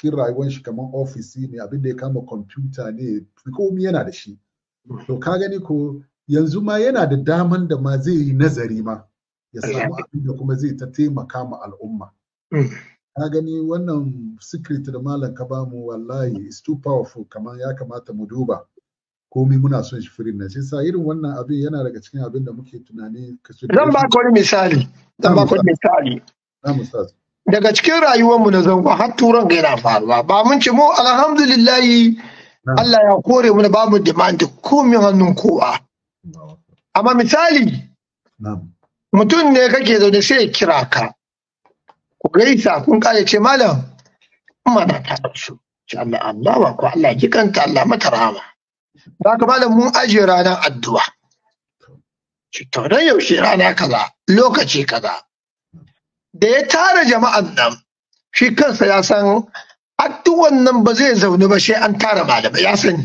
cikin rayuwar shi kamar ofisi ne abin da ya kama kwamfuta ne komi yana da shi to ka gani ko yanzu ma yana da daman da ma zai yi nazari ma ya samu abin da kuma zai ta taimaka ma al'umma ka gani wannan secret da malam ka bamu wallahi is too powerful kamar ya kamata mu duba komai muna son shi firin nan shi sa irin wannan abin yana daga cikin abin da muke tunani zan ba ka wani misali zan ba ka wani misali daga cikin rayuwarmu na zango har turan ga yana faruwa ba mun ce mu alhamdulillahi Allah ya kore mu da babu demand komai hannun kowa amma misali mutum ne kake zaune sai ya kira ka ku gaisa kun kare ce malam mana ta su ce Allah Allah ba ko Allah ji kanta Allah mata rahama ba ka malam mun ajiye ranar addu'a ci to dan yaushe rana kaza lokaci kaza da ya tara jama'an nan shi kansa ya san addu'an nan ba zai zaune ba sai an tara malamai ya sani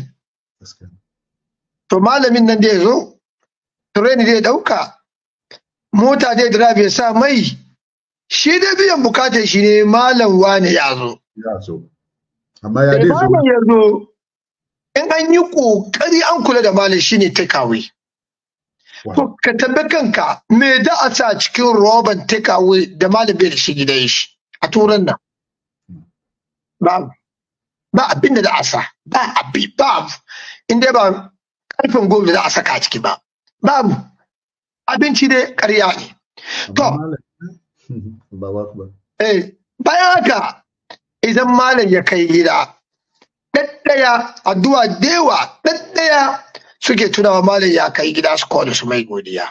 to malamin nan da ya zo tureni zai dauka mota zai drive ya sa mai shi da biyan bukatar shi ne malam wane ya zo. Ya zo. Amma ya dai zo. Malam ya zo in an yi kokari an kula da malam shi ne takeaway. To ka tambi kanka me da a sa cikin roban takeaway da malam bai da shi gidan shi a turan nan. Ba ba abin da da a sa ba abi ba in dai ba karfin gobe da a saka a ciki ba. Babu abinci dai ƙarya ne. To, Eh, bayan haka idan malam ya kai gida, ɗaɗɗaya addu'a dewa ɗaɗɗaya suke tunawa malam ya kai gida su kawo su mai godiya.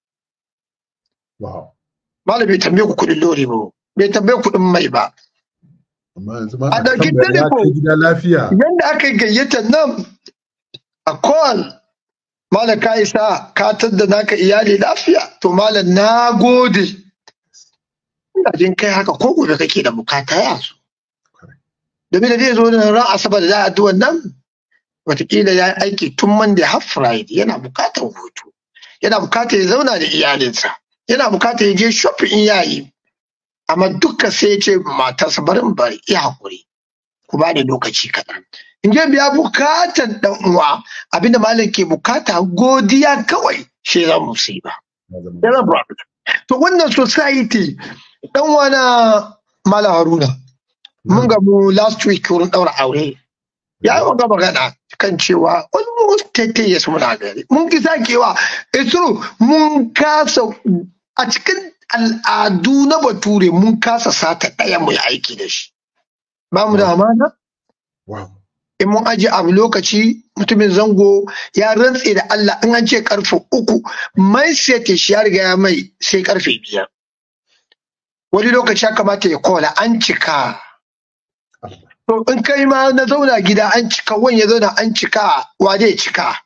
Malam bai tambaye ku kuɗin lori ba, bai tambaye kuɗin mai ba. A ɗauki telefon yadda aka yi gayyata nan a call Malam ka isa ka tadda naka iyali lafiya to malam na gode. Ina jin kai haka ko gobe kake da bukata ya zo. Domin da zai zo nan ran asabar da za a duwan nan watakila ya yi aiki tun Monday har Friday yana bukatar hutu. Yana bukatar ya zauna da iyalinsa. Yana bukatar ya je shopping in yayi. Amma duka sai ya ce matarsa barin bari iya hakuri. Ku ba da lokaci kaɗan. in je biya bukatan dan uwa abinda malam ke bukata godiya kawai shi za mu sai ba to wannan society dan wana malam haruna mun ga mu last week wurin daura aure ya yi wanga magana kan cewa almost 30 years muna gari mun ki sakewa it's true mun kasa a cikin al'adu na bature mun kasa sata ɗaya mu yi aiki da shi ba mu da amana in mun aje abu lokaci mutumin zango ya rantse da Allah in an ce karfe uku mai sete shi ya riga ya mai sai karfe biyar wani lokaci ya kamata ya kola an cika to in kai ma na zauna gida an cika wani ya zauna an cika wa zai cika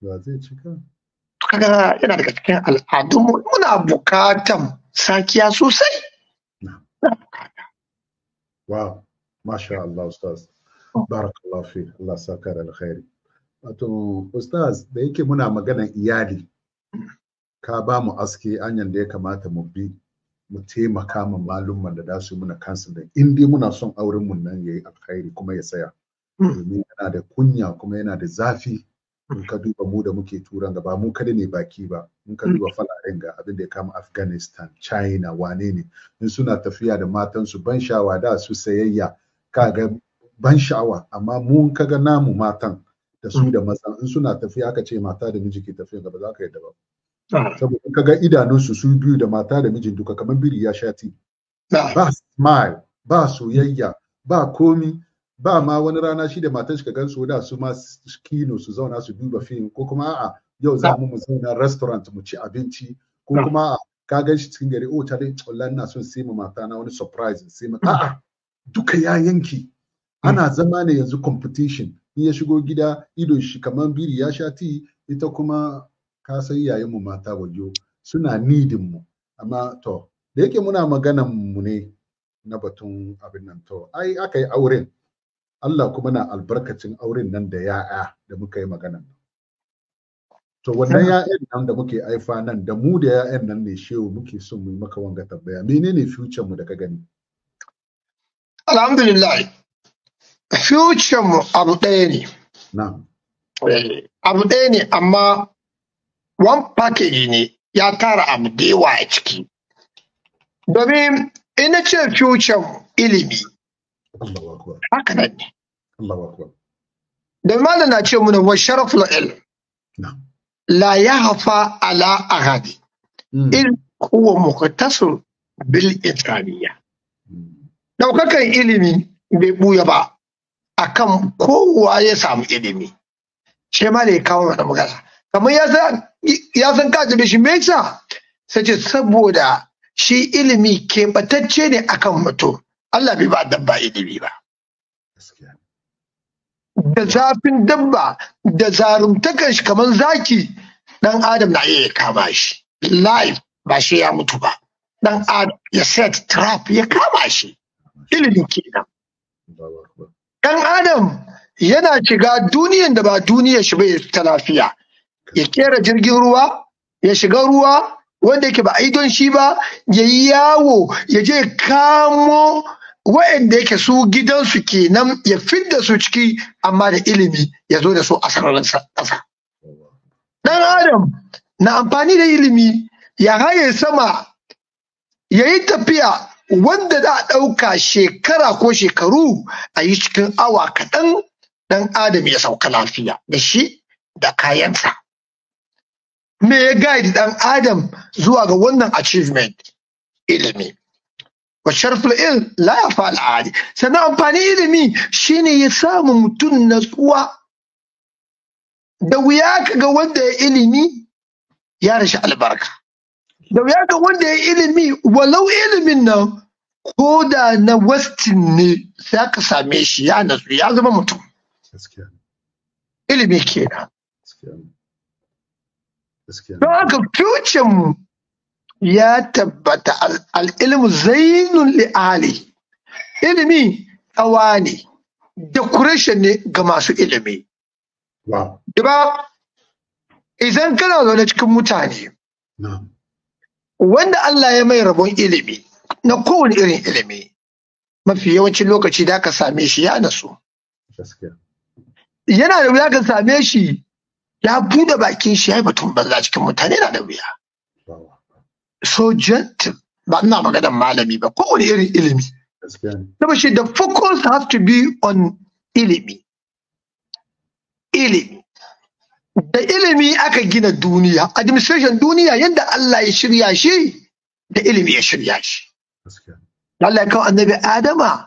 kaga yana daga cikin al'adun muna bukatan sakiya sosai wow masha Allah ustaz barakallahu fi Allah saka da alkhairi wato ustaz da yake muna maganan iyali ka ba mu aske anyan da ya kamata mu bi mu taimaka ma malumman da za su muna kansu da in dai muna son auren mun nan yayi alkhairi kuma ya saya domin yana da kunya kuma yana da zafi in ka duba mu da muke turan gaba mu kada ne baki ba in ka duba falaren ga abin da ya kama afghanistan china wane ne in suna tafiya da matansu ban shawa da su sayayya kaga ban sha'awa amma mu kaga namu matan da su da mazan in suna tafiya aka ce mata da miji ke tafiya gaba za ka yadda ba saboda kaga idanunsu su biyu da mata da mijin duka kamar biri ya sha ti ba smile ba soyayya ba komi ba ma wani rana shi da matan shi ka gan su da su ma kino su zauna su duba fim ko kuma a'a yau za mu mu zauna restaurant mu ci abinci ko kuma ka gan shi cikin gari oh ta dai wallahi ina son sai ma mata na wani surprise sai ma a'a duka ya yanki ana zama ne yanzu competition in ya shigo gida idon shi kamar biri ya sha ti ita kuma ka san yayin mu mata wajo suna nidin mu amma to da yake muna maganan mu ne na batun abin nan to ai aka yi auren Allah kuma na albarkacin auren nan da ya'ya da muka yi maganan to wannan ya'yan nan da muke aifa nan da mu da ya'yan nan ne shehu muke son mu yi maka wanga tambaya menene future mu da ka gani alhamdulillah future mu abu ɗaya ne na'am Eh, abu ɗaya ne amma one package ne ya tara abu da yawa a ciki domin ina ce future mu ilimi Allahu akbar haka nan ne Allahu akbar da malam na ce muna wa sharaful ilm na'am la yahfa ala ahadi Mm. in huwa muqtasir bil insaniya Mm. daukakan ilimi bai buya ba akan kowa ya samu ilimi shi ma da ya kawo mana magana kamar ya san ya san ka da shi me yasa sai ce saboda shi ilimi keɓatacce ne akan mutum Allah bai ba dabba ilimi ba gaskiya da zafin dabba da zarumtakan shi kamar zaki dan adam na iya ya kama shi life ba shi ya mutu ba dan adam ya set trap ya kama shi ilimin kenan Allahu akbar dan adam yana shiga duniyan da ba duniyar shi bai ta lafiya ya kera jirgin ruwa ya shiga ruwa wanda yake ba a yi don shi ba ya yi yawo ya je kamo wa'anda yake su gidansu kenan ya fidda su ciki amma da ilimi ya zo da su a sararin sa- ƙasa. Dan Adam na amfani da ilimi ya haye sama ya yi tafiya wanda za a ɗauka shekara ko shekaru a yi cikin awa kaɗan ɗan Adam ya sauka lafiya da shi da kayansa. Me ya guide ɗan Adam zuwa ga wannan achievement ilimi. wa sharful ilm la ya fa al'adi sannan amfani ilimi shine ya samu mutum natsuwa da wuya ka ga wanda ya ilimi ya rashi albarka da wuya ga wanda ya ilimi walau ilimin nan ko da na westin ne za ka same shi ya natsu ya zama mutum gaskiya ilimi kenan gaskiya gaskiya don haka future mu ya tabbata al- al'ilmu zainun li'ali ilimi tsawa ne decoration ne ga masu ilimi wow ba idan kana zaune cikin mutane na'am wanda Allah ya mai rabon ilimi na kowane irin ilimi mafi yawancin lokaci da ka same shi ya nasu gaskiya yana da wuya ka same shi ya bude bakin shi ya yi batun banza cikin mutane na da wuya wow so gentle ba ina maganar malami ba kowane irin ilimi gaskiya ne Saboda shi the focus has to be on ilimi. Ilimi. Da ilimi aka gina duniya, administration duniya yadda Allah ya shirya shi, da ilimi ya shirya shi. gaskiya Allah ya kawo annabi Adama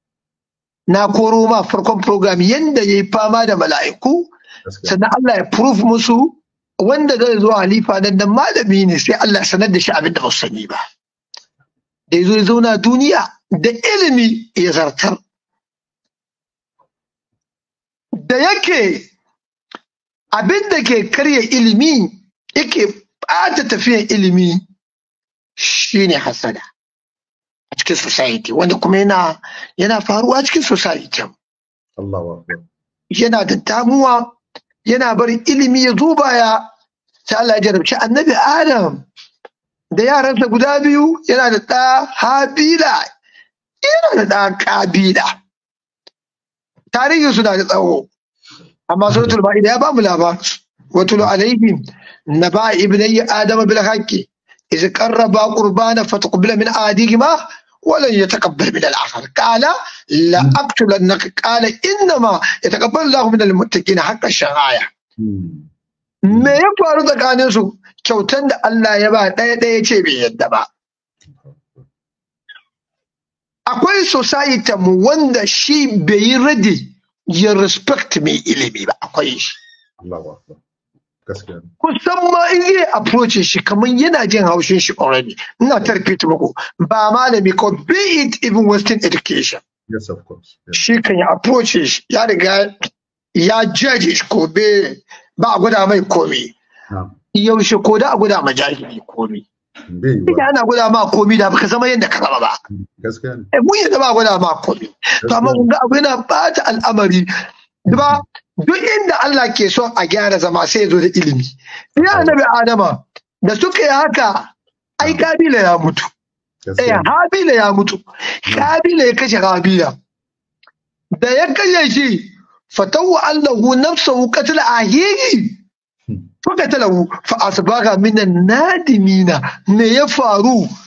na koro ma farkon program yadda ya yi fama da mala'iku, gaskiya sannan Allah ya proof musu wanda zai zo halifa nan nan malami ne sai Allah ya sanar da shi abin da ba su sani ba. Da ya zo ya zauna duniya da ilimi ya zartar. Da yake abin da ke karya ilimi yake ɓata tafiyan ilimi shine hasada a cikin society wanda kuma yana yana faruwa cikin society Allahu akbar yana da damuwa yana barin ilimi ya zo baya sai Allah ya jarabci annabi Adam da yaransa guda biyu yana da ɗa Habila yana da ɗa Kabila tarihin suna da tsawo amma suratul ma'ida ya ba mu labar watul alaihim naba ibnai adama bil haqqi iz qarraba qurbana fataqbala min ahadihima ولن يتقبل من الآخر قال لا أقتلنك قال إنما يتقبل الله من المتقين حق الشرائع Hmm. me ya faru tsakanin su kyautan da Allah ya ba ɗaya ɗaya ce bai yadda ba akwai society mu wanda shi bai yi ready ya respect mai ilimi ba akwai shi Allahu akbar gaskiya ne kusan ma in zai approach shi kamar yana jin haushin shi already ina ta repeat muku ba malami ko be it even western education yes of course yes. shi kan ya approach shi ya riga ya judge shi ko be ba a gwada mai komi na'am yaushe ko da a gwada ma jahili komi bai yi Ina wa ana gwada ma komi da baka zama yadda ka zama ba gaskiya ne eh mun yadda ba a gwada ma komi to amma kun ga abu yana bata al'amari ba duk inda Allah ke son a gyara zama sai ya zo da ilimi ya annabi Adama da suka yi haka ai kabila ya mutu eh gaskiya ne habila ya mutu kabila ya kashe habila da da ya kashe shi fatawa allahu nafsahu qatl ahiri fa qatalahu fa asbaga minan nadimina me ya faru